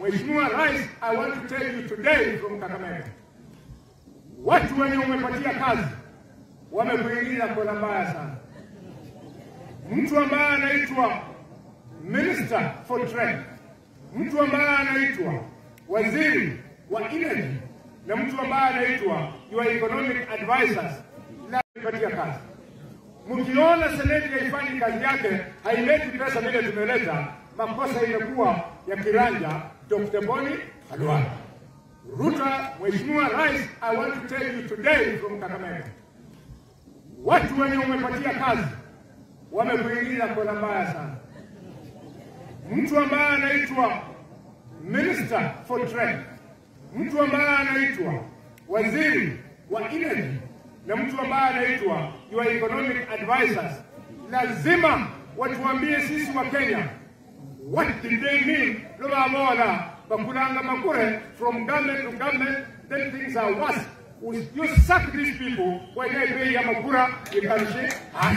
Mheshimiwa Rais, I want to tell you today from Kakamega, watu wenye umepatia kazi wamekuingiza kona mbaya sana. Mtu ambaye anaitwa Minister for Trade, mtu ambaye anaitwa waziri wa energy na mtu ambaye anaitwa your economic advisors la kupatia kazi. Mkiona seneti haifanyi kazi yake, haileti pesa vile tumeleta, makosa imekuwa ya kiranja Dr. Boni Khalwala. Ruta, Mheshimiwa Rais, I want to tell you today from Kakamega, watu wenye umepatia kazi wamekuingiza kona mbaya sana. Mtu ambaye anaitwa Minister for Trade, mtu ambaye anaitwa waziri wa energy na mtu ambaye anaitwa your economic advisors, lazima watuambie sisi wa Kenya what did they mean lobabola bakulanga makure from government to government then things are worse you sack these people when they pay ya makura you can say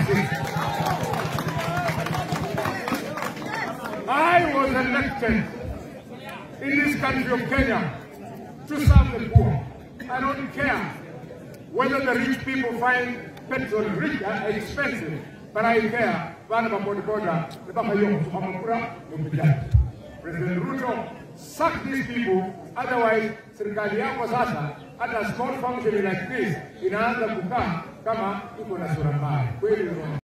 I was elected in this country of Kenya to serve the poor. I don't care whether the rich people find petrol rich uh, expensive, but I care. Bana babodaboda, the bakayo, Hamakura, Lumpijani. President Ruto, sack these people, otherwise serikali yako sasa hata small function like this inaanza kukaa kama iko na sura mbaya. Kweli